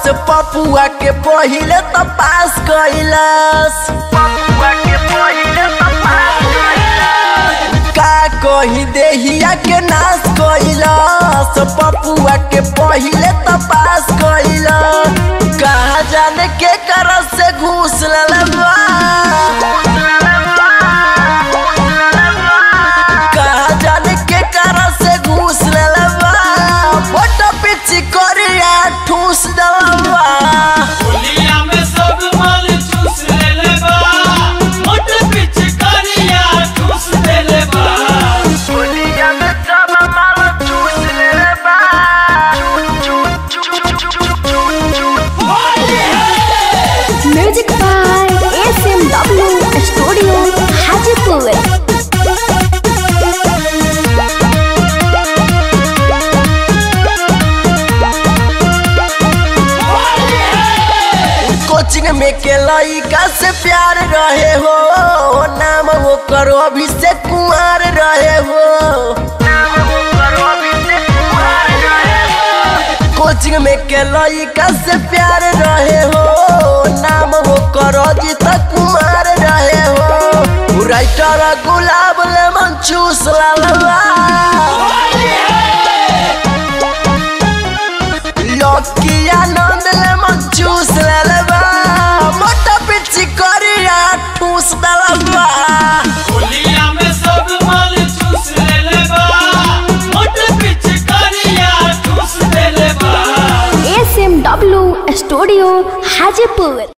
पपुआ के पहिले त पास कैलस पपुआ के पहिले त पास कैलस का कही देहिया के नाश कैलस पपुआ के पहिले त पास कैलस कहा जाने के कर से घूस ललबा कहा जाने के कर से घूस ललबा फोटो पिची करिया ठूस डलबा होलिया में सब माल चूस लेले बा मोट पिच करिया ठूस देले बा होलिया में सब माल चूस लेबा music by S M W studio Hajipur coaching में के लइका से प्यार रहे हो नाम वो करो अभिषेक कुमार रहे हो कोचिंग में के लइका से प्यार रहे हो नाम वो करो जीत कुमार रहे हो राइटर गुलाब लेमन चूस लालवा लकी आनंद लेमन चूस लेलबा मोटा पिची करिया ठूस दलबा होलिया में सब माल चूस लेले बा मोट पिच करिया ठूस देले बा S M W studio Hajipur